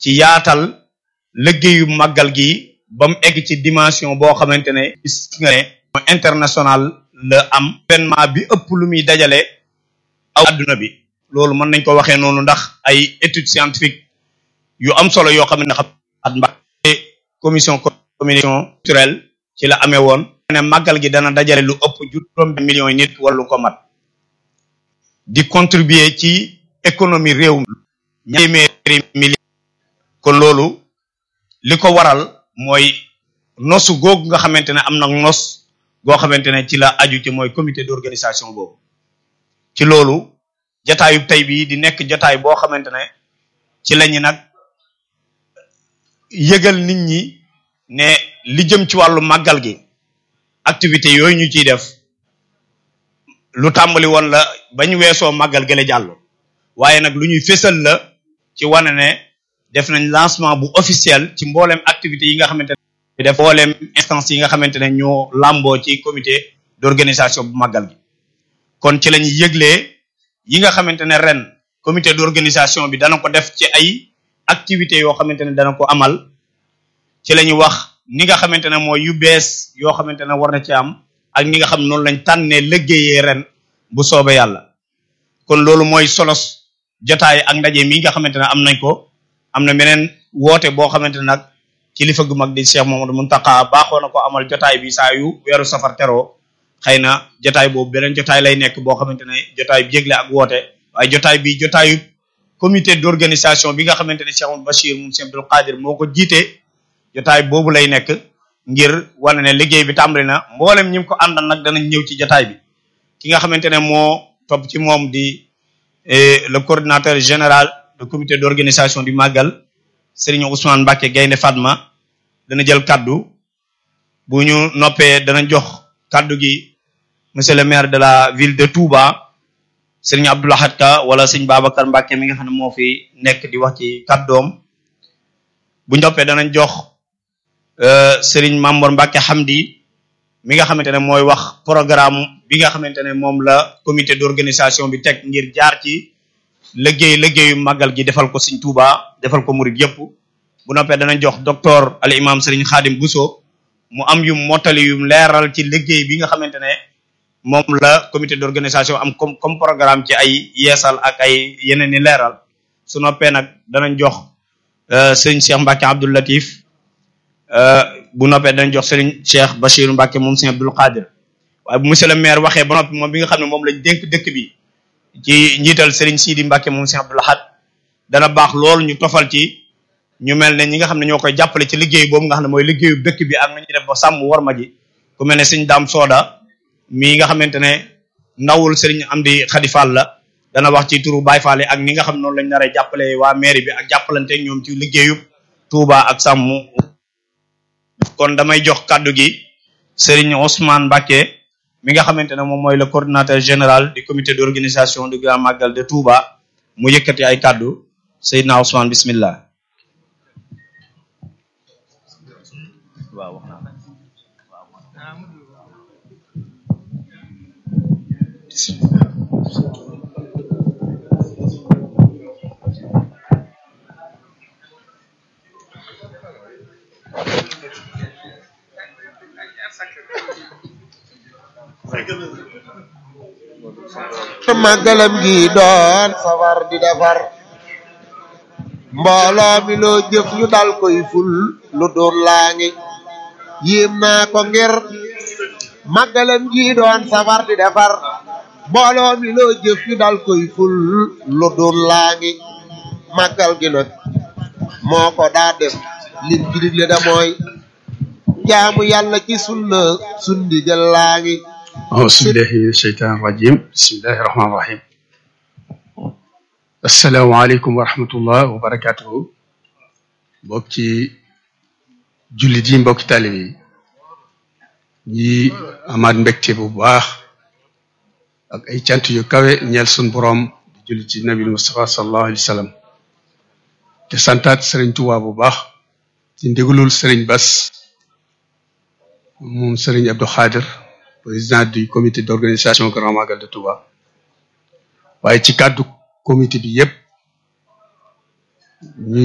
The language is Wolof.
ci yaatal liggéeyu màggal gi ba mu egg ci dimension boo xamante ne gis nga ne international la am événement bi ëpp lu muy dajale aw adduna bi loolu mën nañ ko waxee noonu ndax ay études scientifiques yu am solo yoo xam ne xam at mba commission communication culturelle ci la amee woon ne màggal gi dana dajale lu ëpp juróom millions yi nit wala lu ko mat di contribuer ci économie réew mi ñemeeri millions kon loolu li ko waral mooy nosu googu nga xamante ne am na nos goo xamante ne ci la aju ci mooy comité d'organisation boobu ci loolu jataayu tey bii di nekk jataay boo xamante ne ci lañu nag yëgal nit ñi ne li jëm ci wàllu màggal gi activité yooyu ñu ciy def lu tàmbali woon la bañ weesoo màggal gële jàll waaye nag lu ñuy fésal la ci wane ne def nañ lancement bu officiel ci mbooleem activité yi nga xamante ne def mbooleem instance yi nga xamante ne ñoo làmboo ci comité d'organisation bu màggal gi kon ci lañuy yëglee yi nga xamante ne ren comité d'organisation bi dana ko def ci ay activités yoo xamante ne dana ko amal ci la ñu wax ni nga xamante ne mooy yu bees yoo xamante ne war na ci am ak ni nga xam noonu lañ tànnee liggéeyee ren bu soobee yàlla kon loolu mooy solos jotaay ak ndaje mi nga xamante ne am nañ ko am na beneen woote boo xamante ne nag kilifa gu mag di Cheikh Mamadou Mountakha baaxoo na ko amal jotaay bi saa yu weeru safar teroo xëy na jotaay boobu beneen jotaay lay nekk boo xamante ne jotaay bi yëgle ak woote waaye jotaay bi jotaayu comité d'organisation bi nga xamante ne Cheikh Amadou Bachir moom Cheikh Abdoul Qadir moo ko jiite jotaay boobu lay nekk ngir wane ne liggéey bi tàmbali na mboolem ñi ko àndal nag danañ ñëw ci jotaay bi ki nga xamante ne moo topp ci moom di le coordinateur général du comité d'organisation du Magal Serigne Ousmane Mbacké Gaynde Fatma dana jël kaddu bu ñu noppee dana jox kaddu gi monsieur le maire de la ville de Touba Serigne Abdou Lahad Ka wala Serigne Babacar Mbacké mi nga xam ne moo fi nekk di wax ci kaddoom bu noppee danañ jox Serigne Mamor Mbacké Hamdi mi nga xamante ne mooy wax programme bi nga xamante ne moom la comité d'organisation bi teg ngir jaar ci liggéey liggéeyu màggal gi defal ko Serigne Touba defal ko murid yëpp bu noppee danañ jox docteur al imam Serigne Khadim Bousso mu am yu mottali yu leeral ci liggéey bi nga xamante ne moom la comité d'organisation am comme comme programme ci ay yeesal ak ay yeneen i leeral su noppee nag danañ jox Serigne Cheikh Mbacké Abdoul Latif bu noppee danañ jox Serigne Cheikh Bachir Mbacké moom Serigne Abdoul Qadir waaye bu monsieur le maire waxee ba noppi moom bi nga xam ne moom lañ dénk dëkk bi ci njiital Serigne Sidi Mbacké moom Serigne Abdoul Ahad dana baax loolu ñu tofal ci ñu mel ne ñi nga xam ne ñoo koy jàppale ci liggéey boobu nga xam ne mooy liggéeyu dëkk bi ak nañu def ba sàmm war ma ji ku mel ne Serigne Dame Soda mii nga xamante ne ndawul Serigne Amdi Khady Fall la dana wax ci turu Baye Fall ak ni nga xam noonu lañ nar a jàppale waa mairie bi ak jàppalante ñoom ci liggéeyu Touba ak sàmm kon damay jox kàddu gi Serigne Ousmane Mbacké mi nga xamante ne moom mooy le coordinateur général du comité d'organisation du Grand Magal de Touba mu yëkkati ay kàddu Seydina Ousmane bismillah waaw màggalam gi doon safar di defar mbooloo mi loo jëf ñu dal koy ful lu doon laa ngi yéem naa ko ngir màggalam gi doon safar di defar mbooloo mi loo jëf ñu dal koy ful lu doon laa ngi màggal gi nag moo ko daa def lim ci digle da mooy jaamu yàlla ci sunna sundi jël laa ngi auzu billahi min asheytaan irajim bismillahi rahmaani rahim asalaamaaleykum wa rahmatullah wa barakatuhu mbokki jullit yi mbokki taalib yi ñi amaat mbégte bu baax ak ay cant yu kawe ñeel sun boroom di jullit ci nabi Mustafa sallallahu alayhi wa sallam te santaat sëriñ Tuubaa bu baax ci ndigalul sëriñ Bas moom sëriñ Abdou Khadir président du comité d'organisation Grand Magal de Touba waaye ci kàddu comité bi yépp